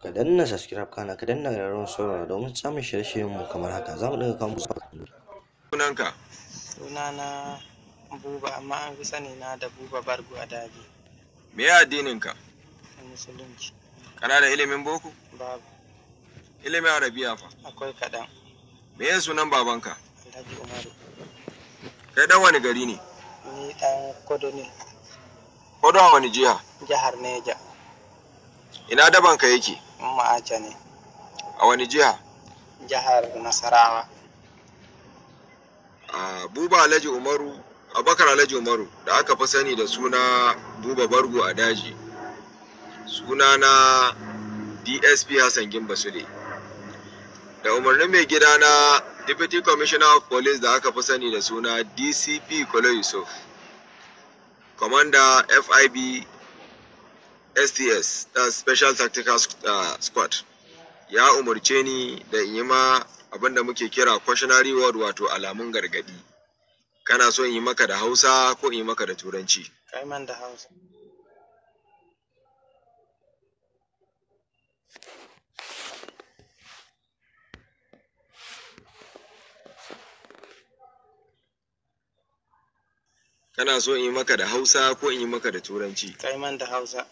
ka danna subscribe kana ka danna ƙararrawar saurara domin samun shirye-shiryen mu kamar haka za mu dinga kawo musu sunanka sunana buba amma an fi sani na da buba bargo a daji me ya addininka a musulunci kana da ilimin boko babu ilimin arabiya fa akwai kaɗan me ya sunan babanka alhaji umaru kai dan wani gari ne ni ɗan kodo ne ko don wani jiha jihar neja ina dabanka yake ma'aja ne a wani jiha jihar nasarawa a buba alhaji umaru abakar alhaji umaru da aka fi sani da suna buba bargo a daji suna na dsp hassan gimba sule da umarnin mai gida na deputy commissioner of police da aka fi sani da suna dcp kolo yusuf commander fib sts da special tactical uh, squad ya umarce ni da in yi ma abinda muke kira cautionary word wato alamun gargadi kana so in yi maka da hausa ko in yi maka da turanci kai man da hausa kana so in yi maka da hausa ko in yi maka da turanci kai man da hausa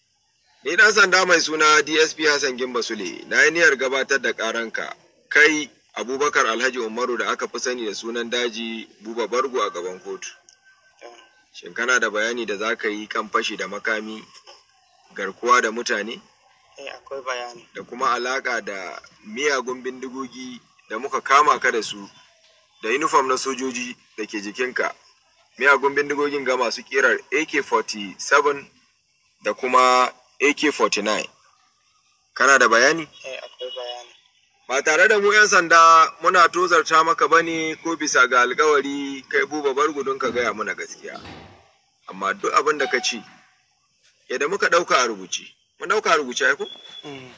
ni dan sanda mai suna dsp hassan gimba sule na yi niyyar gabatar da karanka kai abubakar alhaji umaru da aka fi sani da sunan daji buba bargo a gaban kotu shin kana da bayani da za ka yi kan fashi da makami garkuwa da mutane eh akwai bayani da kuma alaka da miyagun bindigogi da muka kama ka da su da uniform na sojoji da ke jikinka miyagun bindigogin ga masu kirar ak-47 da kuma ak-49 kana da bayani eh akwai bayani ba tare da mu 'yan sanda muna tozarta maka bane ko bisa ga alkawari kai buba bar gudun ka gaya mana gaskiya amma duk abin da ka ci yadda muka ɗauka a rubuce mun ɗauka a rubuce ai ko Mm,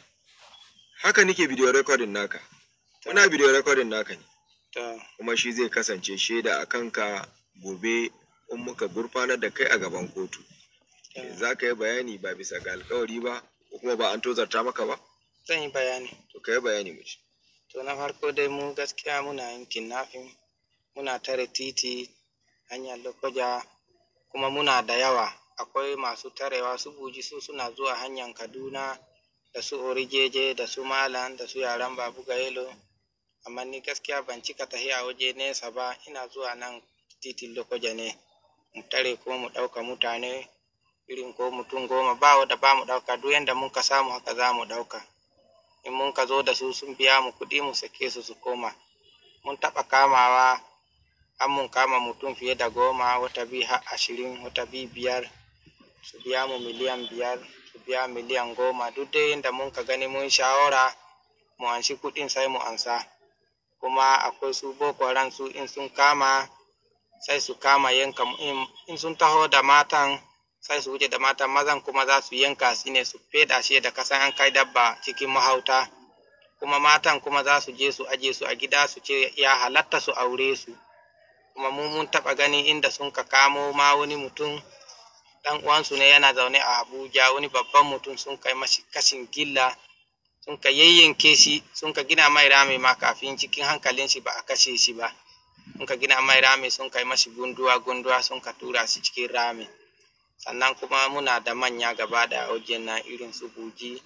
haka nike bidiyo recording naka muna bidiyo recording naka ne to kuma shi zai kasance shaida a kanka gobe in muka gurfanar da kai a gaban kotu to, za ka yi bayani ba bisa ga alkawari ba ko kuma ba an tozarta maka ba zan yi bayani to ka yi bayani mu ci to na farko dai mu gaskiya muna yin kidnapping muna tare titi hanyar lokoja kuma muna da yawa akwai masu tarewa su buji su suna zuwa hanyar kaduna da su orijeje da su malam da su yaran babu gayelo amma ni gaskiya ban cika tahiya waje nesa ba ina zuwa nan titin lokoja ne mu tare kuma mu ɗauka mutane irin ko mutum goma ba wanda ba mu ɗauka duk yanda mun ka samu haka za mu ɗauka in mun ka zo da su sun biya mu kuɗi mu sake su su koma mun taɓa kamawa an mun kama mutum fiye da goma wata bi har ashirin wata bi biyar su biya mu miliyan biyar su biya miliyan goma duk dai inda mun ka gani mun shawara mu anshi kuɗin sai mu ansa kuma akwai su boko haram su in sun kama sai su kama yanka mu- in- in sun taho da matan sai su wuce da matan mazan kuma za su yanka shi ne su feda shi da kasan an kai dabba cikin mahauta kuma matan kuma za su je su aje su a gida su ce ya halatta su aure su kuma mu mun taɓa gani inda sun ka kamo ma wani mutum dan uwansu ne yana zaune a abuja wani babban mutum sun kai mashi kashin gilla sun ka yayyanke shi sun ka gina mai rami ma kafin cikin hankalin shi ba a kashe shi ba sun ka gina mai rami sun kai mashi gunduwa gunduwa sun ka tura shi cikin rami sannan kuma muna da manya gaba da wajen nan irin su buji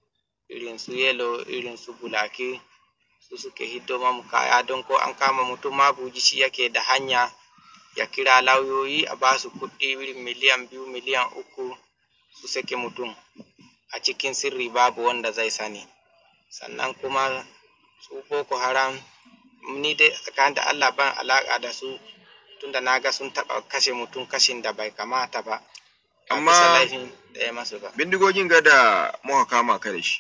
irin su yelo irin su bulaki su suke hiddo mamu kaya don ko an kama mutum ma buji shi yake da hanya ya kira lauyoyi a ba su kuɗi irin miliyan biyu miliyan uku su sake mutum a cikin sirri babu wanda zai sani sannan kuma su boko haram ni dai tsakanin da allah ban alaƙa da su tunda na ga sun taɓa kashe mutum kashin da bai kamata ba ba Amma- bisa laifin da ya masu ba bindigogin ga da muka kama ka da shi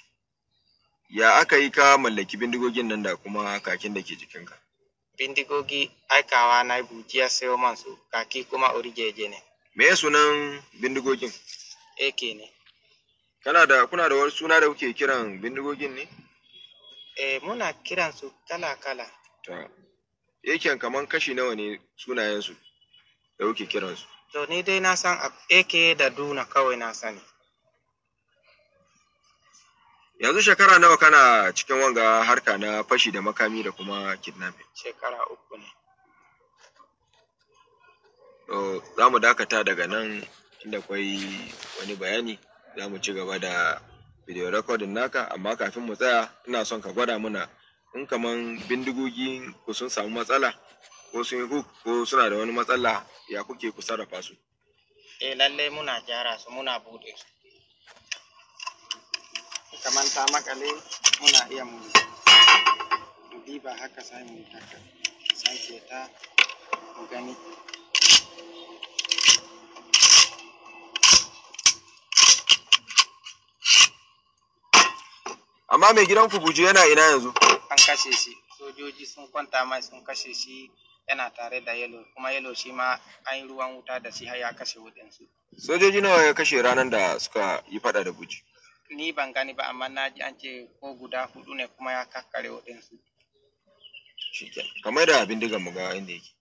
ya aka yi ka mallaki bindigogin nan da kuma kakin da ke jikinka bindigogi aikawa na bujiya sayo man su kaki kuma orijeje ne me ya sunan bindigogin AK ne kana da kuna da wani suna da kuke kiran bindigogin ne eh muna kiran su kala kala ta yaken kaman kashi nawa ne sunayensu da kuke kiransu to ni dai na san AK da Duna kawai na sani yanzu shekara nawa kana cikin wanga harka na fashi da makami da kuma kidnapping shekara uku ne to za mu dakata daga nan inda kwai wani bayani za mu ci gaba da video recording naka amma kafin mu tsaya ina son ka gwada mana in kaman bindigogi ku sun samu matsala ko sun yi hook ko suna da wani matsala ya kuke ku sarrafa su eh lallai muna gyara su muna bude su kamar ta makale muna iya mu mu diba haka sai mu haka sake ta mu gani amma mai gidan ku buju yana ina yanzu an kashe shi sojoji sun kwanta mai sun kashe shi yana tare da yelo kuma yelo shi ma an yi ruwan wuta da shi har ya kashe waɗansu sojoji nawa ya kashe ranar da suka yi fada da buji ni ban gani ba amma na ji an ce ko guda hudu ne kuma ya kakkare waɗansu shikenan kamar da bindigan mu ga inda yake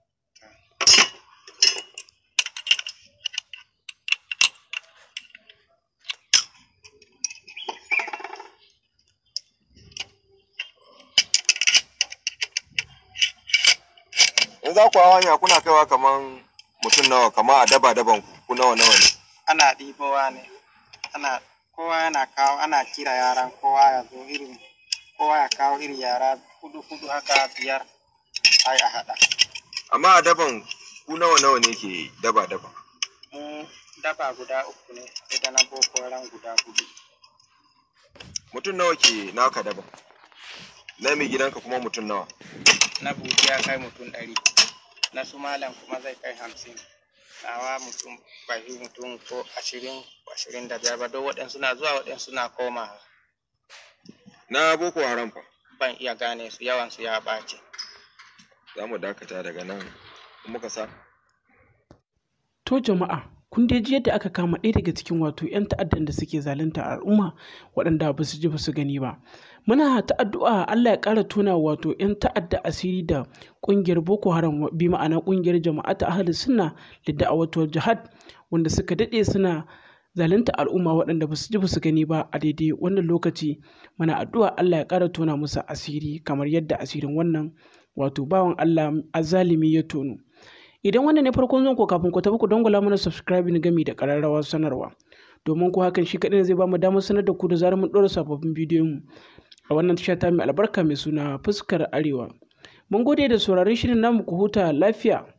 in za ku hawa hanya kuna kaiwa kaman mutum nawa kama a daba daban ku ku nawa nawa ne ana ɗibowa ne ana kowa yana kawo ana kira yaran kowa ya zo irin kowa ya kawo irin yara hudu hudu haka biyar ai a haɗa amma a daban ku nawa nawa ne ke daba daban mu daba guda uku ne ita na boko haram guda hudu mutum nawa ke naka daban na mai gidanka kuma mutum nawa na buji ya kai mutum ɗari na su malam kuma zai kai hamsin nawa mutum bai fi mutum ko ashirin ko ashirin da biyar ba don waɗansu na zuwa waɗansu na koma na boko haram fa ban iya gane su yawansu ya ɓace za mu dakata daga nan in muka sa To jama'a, kun dai ji yadda aka kama ɗaya daga cikin wato 'yan ta'addan da suke zalunta al'umma waɗanda ba su ji ba su gani ba. Muna ta addu'a Allah ya ƙara tona wato 'yan ta'adda asiri da ƙungiyar Boko Haram bi ma'ana ƙungiyar jama'ata ahli sunna da da'awatul jihad wanda suka daɗe suna zalunta al'umma waɗanda ba su ji ba su gani ba a daidai wannan lokaci muna addu'a Allah ya ƙara tona musu asiri kamar yadda asirin wannan wato bawan Allah azalimi ya tono. Idan wannan ne farkon zonko kafin ku tafi ku dangwala mana subscribing gami da ƙararrawar sanarwa. Domin ko hakan shi kaɗai zai ba mu damar sanar da ku da zarar mun ɗora sababbin bidiyon mu a wannan tasha ta mai albarka mai suna fuskar arewa. Mun gode da sauraron shirin namu ku huta lafiya.